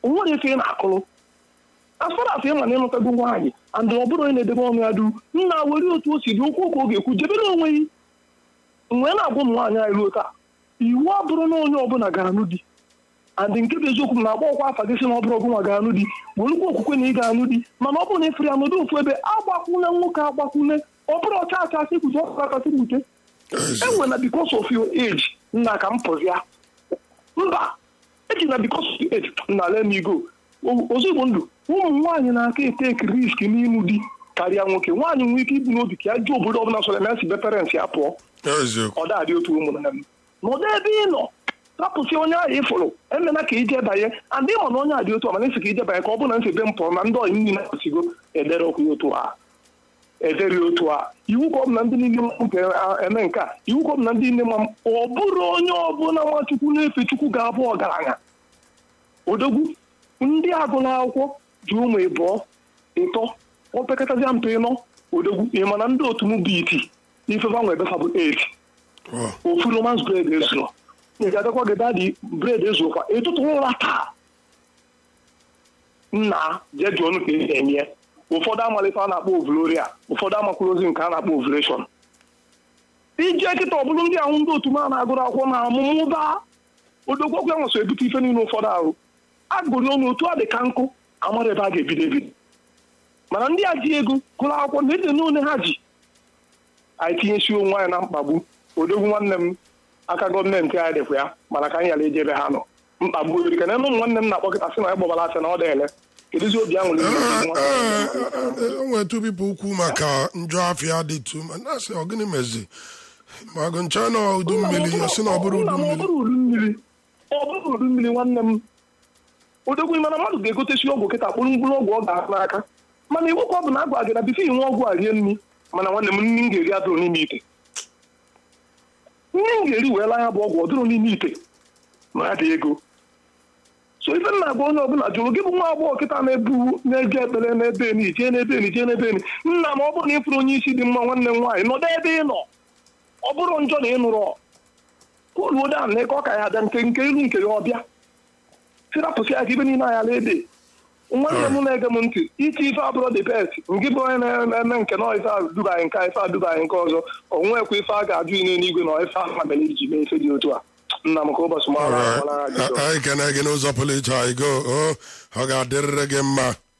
o nwere ife ị na-akụrụ asfaras ịma na ịnụtago nwaanyị and ọ bụrụ onye na-edebe ọnụ ya du nna were otu o si dị okwu okwu ọ ga-ekwu jebere onwe ya mgbe na-agwa ụmụ nwaanyị anyị ruo taa iwu abụrụ na onye ọbụla ga-anụ di and nke bụ eziokwu m na-agba ọkwa afa gị sị na ọ bụrụ ọgụ nwa ga-anụ di werukwa okwukwe na ị ga-anụ di mana ọ bụrụ na ịfere ya n'ụdị ofu ebe agbakwune nwoke agbakwune ọ bụrụ ọcha acha asị kwute ọkụ akasị kwute enwe na because of your age nna ka m pụzia mba eji na because of your age nna let me go ozugbo ndụ ụmụ nwaanyị na-aka eteki risk n'ịnụ di karịa nwoke nwaanyị nwere ike ibu n'obi ka ya jụọ obodo ọbụla sọrọ ya si be parents ya pụọ eziokwu ọ dadị otu ụmụnne m n'ụdị ebe ị nọ rapụsị onye ahụ ịfụrụ emena ka ije banye andị ịma na onye a dị otu a mana esi ka ije banye ka ọ bụrụ na nsebe m pụrụ na ndị ọyị niile na-esigo edere okwu ya otu a edere otu a iwu ka ọ bụ na ndị niile nke eme nke a iwu ka ọ bụ na ndị niile ma ọ bụrụ onye ọbụla nwachukwu na-efe chukwu ga-abụ ọgaranya odogwu ndị agụla akwụkwọ ji ụmụ ịbụọ ịtọ opekatazi mpe ịnọ odogwu ị ma na ndị otu m bụ iti ifefa nwe ebefa bụ 8 Wow. ofu romans bred ezuru ị ga-adakwa gị dadi bred ezurukwa ịtụtụ ụra taa nna jee jụọ ọnụ ka esi eme ya ụfọdụ amalite a na-akpọ ovloria ụfọdụ amakwụrụ ozi nke a na-akpọ ovulation ije kịta ọbụrụ ndị ahụ ndị otu m a na-agụrụ akwụkwọ na amụmụ baa odogwokwu ya nweso ebute ife niile ụfọdụ ahụ agụrụ ọnụ otu a dị ka nkụ amara ebe a ga-ebido ebido mana ndị a ji ego gụrụ akwụkwọ na ede n'one ha ji anyị tinyesi onwe anyị na mkpagbu odogwu nwanne m aka gọọmenti anyị dịkwa ya mana ka anyị ghara ije ebe ha nọ mkpagbu ori ka na ụmụ nwanne m na-akpọkịta sị na ya gbọbara asị na ọ dịele kedụzi obi aṅụrị o nwere tụbipụ ukwu maka njọ afịa dị tu ma na-asị ọ gịnị mezi ma agụ ncha na udu mmiri ọ sị na ọ bụrụ udu ọ mmiri bụrụ udu mmiri ọ bụrụ udu mmiri nwanne m odogwu mana mmadụ ga-egotesi ọgwụ kịta kpụrụ mkpụrụ ọgwụ ọ ga-ahụ n'aka mana iwu ka ọ bụ na agwa gị na bifo inwe ọgwụ a rie nri mana nwanne m nri m ga-eri adụrụ n'ime ite nri m ga-eri wee laa ya bụ ọgwụ ọ dụrụ n'ime ite ma ya dị ego so ife m na-agwa onye ọbụla jụrụ gị bụ nwa agbọghọ kịta na-ebu na-eje ekpere n'ebe eni jee n'ebe eni jee n'ebe eni nna ma ọ bụrụ na ịfụrụ onye isi dị mma nwanne m nwaanyị nọdụ ebe ị nọ ọ bụrụ njọ na ị nụrụ oluo da na ka ọ ka ya ada nke nke ilu nke ya ọbịa sirapụsị ya ka ibe niile anya ede nwanne m na-ege m ntị iti ife abụrụ dị best nke bụ onye na-eme nke na ife adubaghị nke a, ife adubaghị nke ọzọ o nwekwa ife a ga-ajụ ine n'igwe na ife ahụ mere iji mee ife dị otu a nna m ka ụbọchị mara Alright. gbara ajụjụ anyị kene gị n'ụzọ pụrụ iche anyị go o ọ ga-adịrịrị gị mma